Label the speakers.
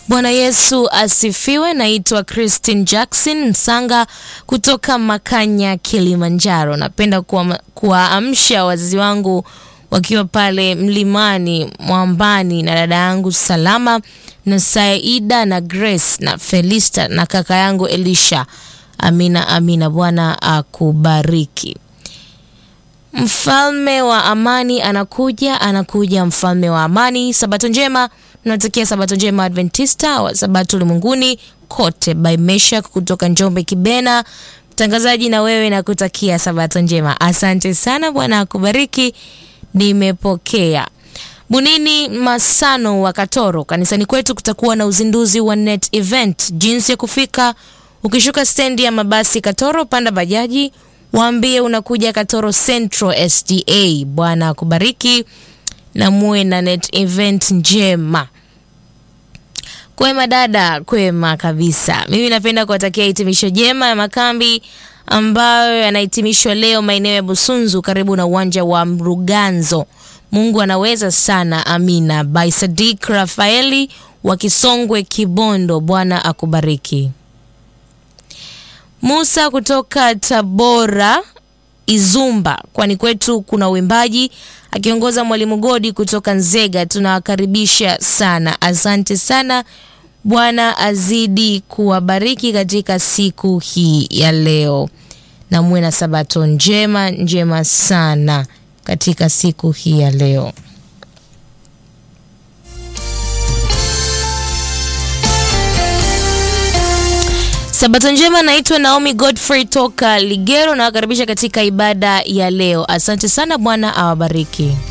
Speaker 1: Bwana Yesu asifiwe. Naitwa Christine Jackson Msanga kutoka Makanya, Kilimanjaro. Napenda kuwaamsha wazazi wangu wakiwa pale mlimani Mwambani na dada yangu Salama na Saida na Grace na Felista na kaka yangu Elisha. Amina, amina. Bwana akubariki. Mfalme wa amani anakuja, anakuja mfalme wa amani. Sabato njema, tunatakia sabato njema Adventista wa sabato ulimwenguni kote. By Meshak kutoka Njombe Kibena, mtangazaji na wewe nakutakia sabato njema. Asante sana, Bwana akubariki. Nimepokea. Bunini Masano wa Katoro, kanisani kwetu kutakuwa na uzinduzi wa net event. Jinsi ya kufika, ukishuka stendi ya mabasi Katoro, panda bajaji waambie unakuja Katoro Central SDA. Bwana akubariki na muwe na net event njema. Kwema dada, kwema kabisa. Mimi napenda kuwatakia hitimisho jema ya makambi ambayo yanahitimishwa leo maeneo ya Busunzu karibu na uwanja wa Mruganzo. Mungu anaweza sana, amina. By Sadik Rafaeli wa Kisongwe Kibondo. Bwana akubariki. Musa kutoka Tabora Izumba, kwani kwetu kuna uimbaji akiongoza mwalimu Godi kutoka Nzega. Tunawakaribisha sana, asante sana. Bwana azidi kuwabariki katika siku hii ya leo, na muwe na sabato njema njema sana katika siku hii ya leo. Sabato njema. Naitwa Naomi Godfrey toka Ligero, nawakaribisha katika ibada ya leo. Asante sana, Bwana awabariki.